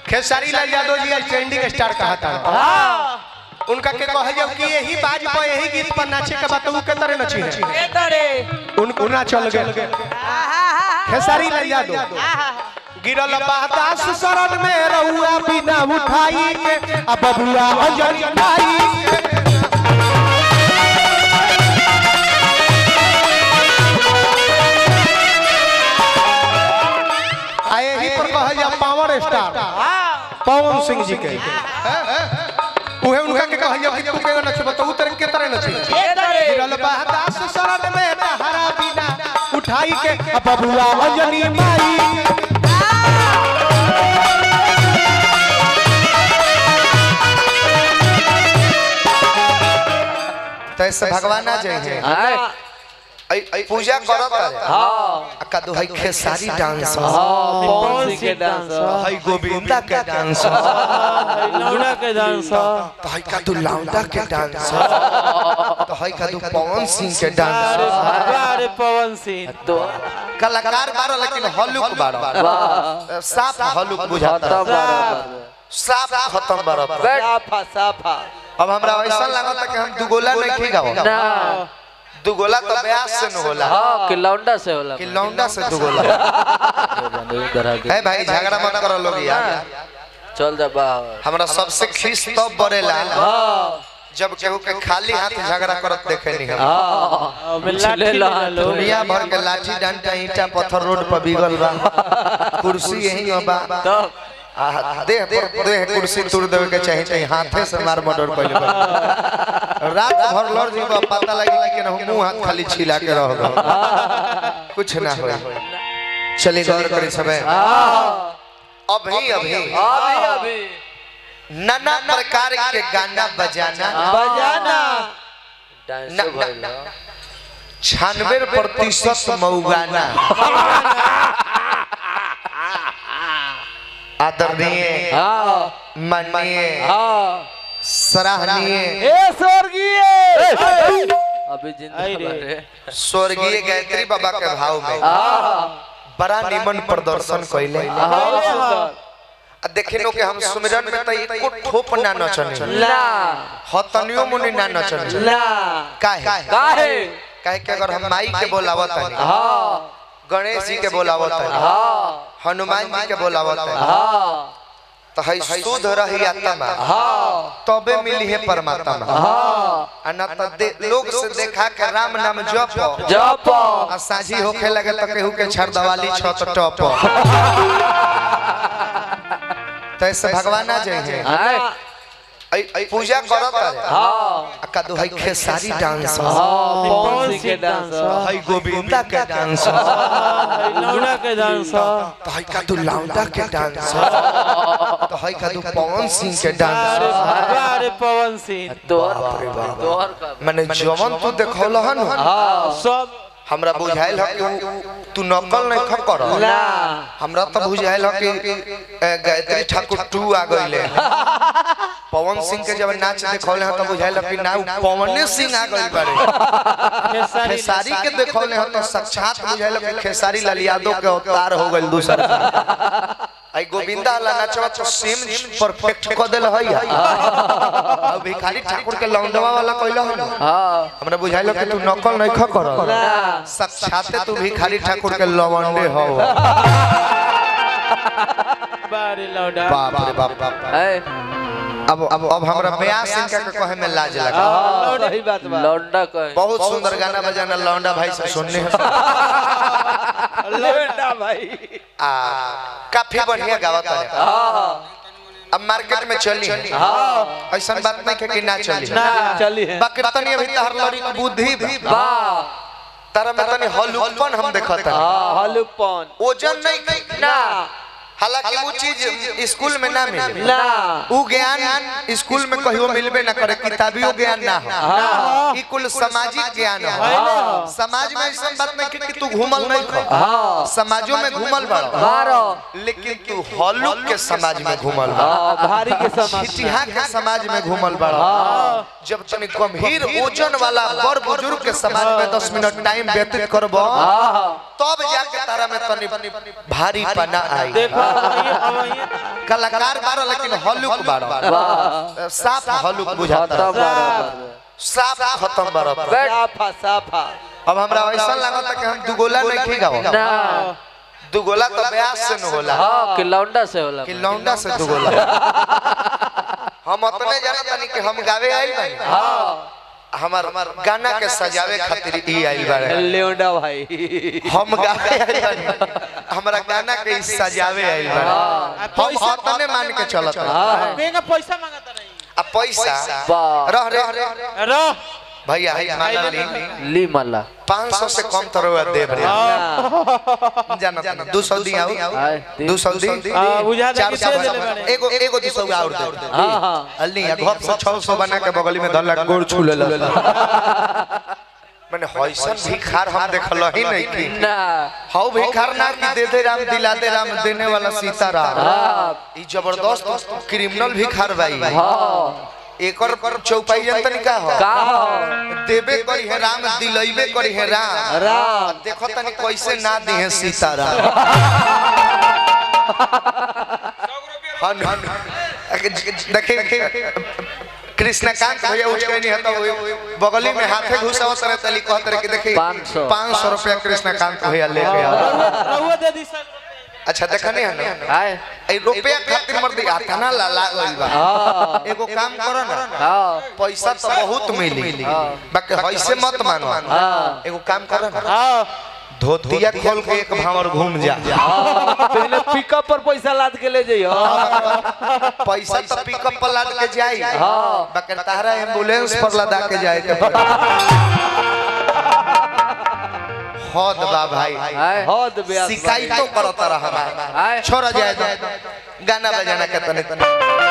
खेसारी लाल यादव जी आज trending star कहा था उनका के कहे जब कि यही बाज पर यही गीत पर नाचे के बात उ के तरह नची है उन उना चल गए खेसारी लाल यादव गिरल बादास शरण में रहुआ बिना उठाई के अब बबुआ अजन भाई के। आ यही पर कहल जा पावर स्टार पवन सिंह जी के उहे उनका के कहल जा कि तू के नचबा तो उतर के तरह नची गिरल बादास शरण में तहरा बिना उठाई के अब बबुआ अजनी माई तैसे भगवान आ जाए पूजा करत है का दो है खेसारी डांस है गोविंदा के डांस लौड़ा के डांस तो है का दो लौंडा के डांस तो है का दो पवन सिंह के डांस अरे पवन सिंह तो कलाकार बारो लेकिन हलुक बारो साफ हलुक बुझाता साफ खत्म बारो साफा साफा अब हमरा ऐसा लागत कि हम दुगोला नहीं गाओ दुगोला तो ब्यास से न होला हाँ कि लौंडा से होला कि लौंडा से दुगोला है भाई झगड़ा मत करो लोग यार चल जा बाहर हमरा सबसे खीस तब बढ़ेला जब केहू के खाली हाथ झगड़ा करत देखे नहीं हम ले लो लो दुनिया भर के लाठी डंडा ईटा पत्थर रोड पर बिगल बा कुर्सी यही बा तो आ, देह पर देह कुर्सी तोड़ देवे के चाहे चाहे हाथे से मार मर्डर कइले बा रात भर लड़ जी बा पता लगी कि ना मुंह हाथ खाली छिला के रह गए कुछ ना हो चले गौर करी सबे अभी अभी अभी अभी नाना प्रकार के गाना बजाना बजाना डांस न- न- भइल छियानवे प्रतिशत मऊगाना आदरणीय हाँ माननीय हाँ सराहनीय ए स्वर्गीय अभी जिंदा आई रे। बाटे स्वर्गीय गायत्री बाबा के भाव में बड़ा निमन प्रदर्शन कैले आ देखिनो कि हम सुमिरन में त एको ठोप ना नचने ना हतनियो मुनि ना नचने ना काहे काहे काहे कि अगर हम माई के बोलावत हनी हाँ गणेश जी के बोलावत हनी हाँ हनुमान जी के बोलावत हनी हाँ तो है शुद्ध रही आत्मा हाँ तबे मिली है परमात्मा हाँ आ ना त दे- लोग से देखा के राम नाम जप जप आ साझी होखे लगे त केहू के छरदवाली छत टप तैसे भगवान आ जाए आए पूजा करत है हाँ का दो है खेसारी डांस हाँ पवन सिंह के डांस है गोविंदा के डांस लौड़ा के डांस तो है का दो लौंडा के डांस तो है का दो पवन सिंह के डांस अरे पवन सिंह तोहर तोहर का माने जवन तू देखौल हन हाँ सब हमरा बुझाइल ह कि उ- तू नकल नहीं ख कर ना हमरा तो बुझाइल ह कि ए, गायत्री ठाकुर टू आ गइले पवन सिंह के जब नाच देखौले ह तो बुझाइल ह कि ना उ पवने सिंह आ गइल बारे खेसारी खेसारी के देखौले ह तो साक्षात बुझाइल ह कि खेसारी लाल यादव के अवतार हो गइल दूसरा आई गोविंदा वाला नाचवा तो सेम परफेक्ट क देल है अब भिखारी ठाकुर के लौंडवा वाला कइल ह ना हाँ हमरा बुझाइल कि तू नकल नहीं ख कर साक्षाते तू भिखारी ठाकुर के लवंडे हो बारे लौड़ा बाप रे बाप बाप है अब अब अब हमरा ब्याह सिंह का कहे में लाज लगा हाँ सही बात बा लौंडा कहे बहुत सुंदर गाना बजाना लौंडा भाई से सुनने हैं। लौड़ा भाई आ काफी बढ़िया गावत है हाँ अब मार्केट में चली है हाँ ऐसा बात नहीं है कि ना चली ना चली है बाकी तनी अभी तहर लड़ी के बुद्धि बा। वाह तारा में तनी हलुकपन हम देखत है हाँ हलुपन ओजन नहीं कही ना हालांकि वो चीज स्कूल में ना मिले ना उ ज्ञान स्कूल में कहियो मिलबे ना करे किताबियो ज्ञान ना हो ई कुल सामाजिक ज्ञान हो समाज में ऐसा बात नहीं कि- कि तू घूमल नहीं खो हाँ समाजों में घूमल बड़ बारो लेकिन तू हॉलुक के समाज में घूमल बड़ हाँ, भारी के समाज छिटिया के समाज में घूमल बड़ जब तनी गंभीर ओजन वाला बड़ बुजुर्ग के समाज में 10 मिनट टाइम व्यतीत करबो हाँ तब जाके तारा में तनी भारी पना आई देखो कलाकार बारो लेकिन हलुक बारो साफ हलुक बुझाता खत्म बराबर साफ खत्म बारो साफा साफा अब हमरा ऐसा लागता कि हम दुगोला नहीं गाओ ना दुगोला तो ब्यास से न होला हाँ कि लौंडा से होला कि लौंडा से दुगोला हम अपने जाना तनी कि हम गावे आइल बानी हाँ हमार गाना के सजावे खातिर ई आइल बारे लेवडा भाई हम गावे आइल बानी हमरा गाना के ई सजावे आइल बारे हम अपने मान के चलत हाँ पैसा मांगता नहीं आ पैसा वाह रह रह रो भैया है माला ली ली मल्ला 500 से कम तो रुपया दे रे जाना जाना 200 दी आओ आए, दी। 200 दी हाँ, बुझा दे कि 400 दे देले बारे। एगो एगो 200 और दे हाँ हाँ अल्ली या घप से 600 बना के बगल में धर गोड़ छू ले मैंने हॉइसन भिखार हम देखल ही नहीं की ना हाउ भिखार ना कि दे दे राम दिला दे राम देने वाला सीताराम हाँ ई जबरदस्त क्रिमिनल भिखार भाई हाँ एकर पर चौपाई जनतन का हो का हो देबे करी है राम दिलैबे करी है राम राम। देखो तनी कैसे ना दी है सीताराम हन हन देखिए कृष्णकांत भैया उठ के नहीं है तो बगली में हाथे घुसावत रहे तली कहत रहे कि देखिए 500 500 रुपया कृष्णकांत भैया लेके आओ रहुआ दे दी सर अच्छा देखा नहीं है ना आए ए रुपया खातिर मर दी आठाना ला ला गइल बा हाँ एगो काम करो ना हाँ पैसा तो बहुत मिली बाकी हैसे मत मानो हाँ एगो काम करो ना हाँ धोतिया खोल के एक भावर घूम जा पहले पिकअप पर पैसा लाद के ले जाइयो पैसा तो पिकअप पर लाद के जाई हाँ। बाकी तारा एम्बुलेंस पर लदा के जाए के पड़ी हद बा भाई आए हद ब्यास शिकायत तो करता रहा आए छोड़ा जाए तो गाना बजाना के तने